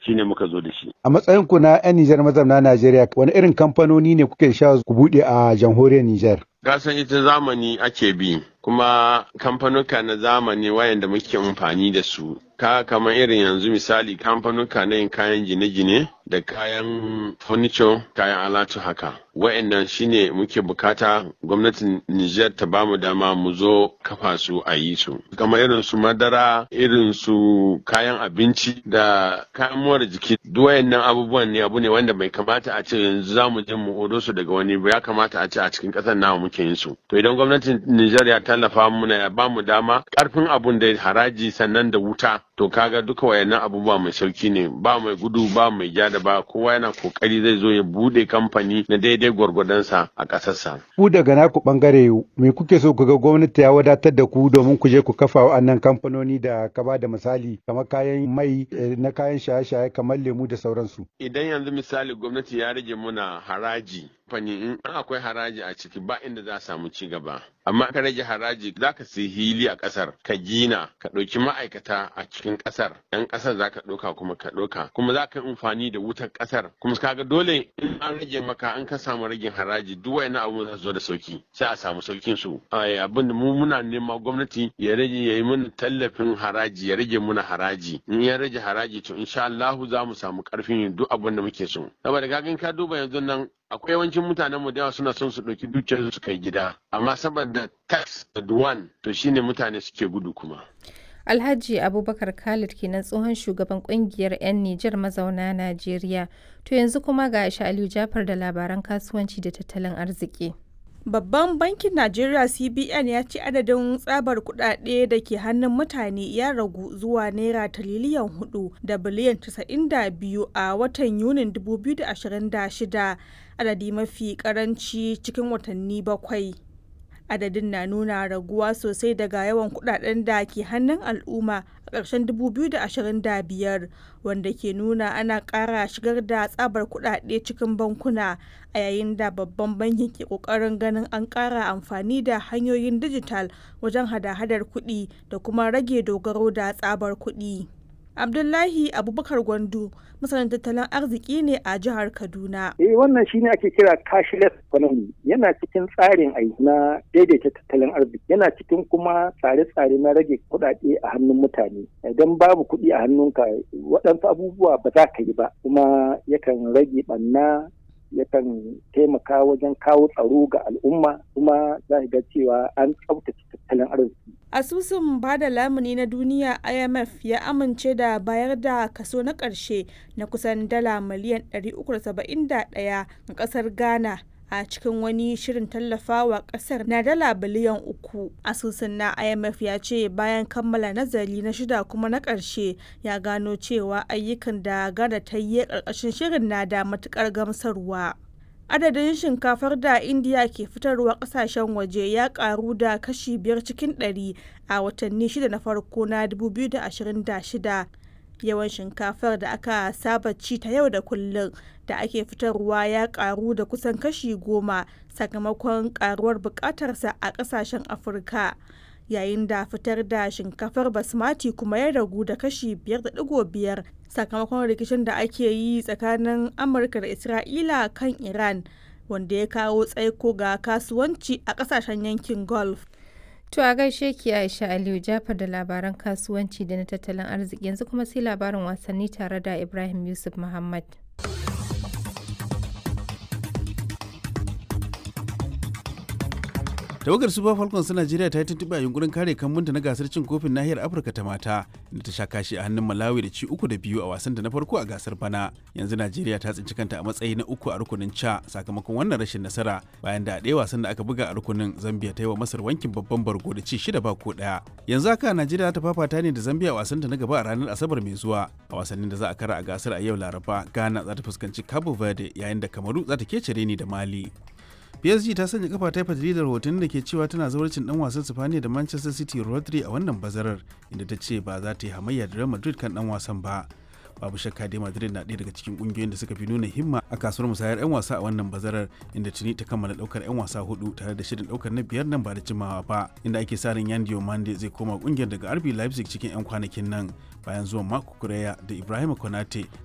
shine muka zo da shi A matsayin ku na 'yan Nijar mazauna Najeriya wani irin kamfanoni ne kuke sha ku buɗe a jamhuriyar Nijar? Gasan ita zamani ake bi kuma kamfanuka na zamani wayanda muke amfani da su ka kamar irin yanzu misali kamfanuka na yin kayan gine-gine da kayan furniture kayan alatu haka wayannan shine muke bukata gwamnatin Nijar ta bamu dama mu zo kafa su a yi su kamar irin su madara irin su kayan abinci da kayan more jiki duk wayannan abubuwan ne abu ne wanda bai kamata a ce yanzu za mu je mu odo su daga wani ba ya kamata a ce a cikin ƙasar namu muke yin su to idan gwamnatin Nijar ya tallafa muna ya bamu dama karfin abun da haraji sannan da wuta to kaga duka wayannan abubuwa mai sauki ne ba mai gudu ba mai ja da ba kowa yana kokari zai zo ya bude kamfani na daidai gwargwadonsa a ƙasarsa. Ku daga naku bangare me kuke so ku ga gwamnati ya wadatar da ku domin ku je ku kafa wa'annan kamfanoni da ka ba da misali kamar kayan mai na kayan shaye-shaye kamar lemu da sauransu. Idan yanzu misali gwamnati ya rage muna haraji fani in akwai haraji a ciki ba inda za a samu ci gaba amma ka rage haraji za ka sai hili a kasar ka gina ka ɗauki ma'aikata a cikin kasar yan kasar za ka ɗauka kuma ka ɗauka kuma za ka yi amfani da wutar kasar kuma kaga dole in an rage maka an ka samu ragin haraji duk wani abu za zo da sauki sai a samu saukin su abin da mu muna nema gwamnati ya rage ya yi mana tallafin haraji ya rage muna haraji in ya rage haraji to insha Allah za mu samu karfin yin duk abin da muke so saboda kagan ka duba yanzu nan akwai yawancin mutanen mu da yawa suna son su ɗauki dukiyar su kai gida amma saboda tax da duwan to shine mutane suke gudu kuma Alhaji Abubakar Khalid kenan tsohon shugaban kungiyar 'yan Nijar mazauna Najeriya. To yanzu kuma ga Aisha Aliyu Jafar da labaran kasuwanci da tattalin arziki. Babban bankin Najeriya CBN ya ce adadin tsabar kuɗaɗe da ke hannun mutane ya ragu zuwa naira tiriliyan hudu da biliyan 92 a watan Yunin 2026 adadi mafi karanci cikin watanni bakwai. Adadin na nuna raguwa sosai daga yawan kuɗaɗen da ke hannun al'umma a ƙarshen 2025 wanda ke nuna ana ƙara shigar da tsabar kuɗaɗe cikin bankuna a yayin da babban bankin ke ƙoƙarin ganin an ƙara amfani da hanyoyin dijital wajen hada-hadar kuɗi da kuma rage dogaro da tsabar kuɗi. Abdullahi Abubakar Gwandu masanin tattalin arziki ne a jihar Kaduna. Eh wannan shine ake kira cashless economy yana cikin tsarin aiki na daidaita tattalin arziki yana cikin kuma tsare-tsare na rage kuɗaɗe a hannun mutane idan babu kuɗi a hannunka waɗansu abubuwa ba za ka yi ba kuma yakan rage ɓanna yakan taimaka wajen kawo tsaro ga al'umma kuma za ga cewa an tsaftace tattalin arziki. Asusun bada lamuni na duniya IMF ya amince da bayar da kaso na ƙarshe na kusan dala miliyan 371 ga ƙasar Ghana a cikin wani shirin tallafawa ƙasar na dala biliyan uku. Asusun na IMF ya ce bayan kammala nazari na shida kuma na ƙarshe ya gano cewa ayyukan da Ghana ta yi ƙarƙashin shirin na da matuƙar gamsarwa. adadin shinkafar da indiya ke fitarwa kasashen waje ya karu da kashi biyar cikin ɗari a watanni shida na farko na 2026 yawan shinkafar da aka saba ci ta yau da kullum da ake fitarwa ya karu da kusan kashi goma sakamakon karuwar bukatarsa a kasashen afirka yayin da fitar da shinkafar basmati kuma ya ragu da kashi 5.5 sakamakon rikicin da ake yi tsakanin amurka da isra'ila kan iran wanda ya kawo tsaiko ga kasuwanci a kasashen yankin gulf To a gaishe ki Aisha Aliyu Jafar da labaran kasuwanci da na tattalin arziki yanzu kuma sai labarin wasanni tare da Ibrahim Yusuf Muhammad. tawagar super falcons ta najeriya ta yi tuntuɓe a yunkurin kare kambunta na gasar cin kofin nahiyar afirka ta mata inda ta sha kashi a hannun malawi da ci uku da biyu a wasan da na farko a gasar bana yanzu najeriya ta tsinci kanta a matsayi na uku a rukunin ca sakamakon wannan rashin nasara bayan da a ɗaya wasan da aka buga a rukunin zambia ta yi wa masar wankin babban bargo da ci shida ba ko ɗaya yanzu haka najeriya ta fafata ne da zambia a wasan ta na gaba a ranar asabar mai zuwa a wasannin da za a kara a gasar a yau laraba ghana za ta fuskanci cabo verde yayin da kamaru za ta kece ni da mali PSG ta sanya kafa ta fatali da rahotannin da ke cewa tana zawarcin dan wasan Sifaniya da Manchester City Rodri a wannan bazarar inda ta ce ba za ta yi hamayya da Real Madrid kan dan wasan ba. Babu shakka dai Madrid na ɗaya daga cikin ƙungiyoyin da suka fi nuna himma a kasuwar musayar 'yan wasa a wannan bazarar inda tuni ta kammala ɗaukar 'yan wasa hudu tare da shirin ɗaukar na biyar nan ba da jimawa ba inda ake sa ran Yandio Mande zai koma ƙungiyar daga RB Leipzig cikin 'yan kwanakin nan bayan zuwan Marco Correa da Ibrahim Konate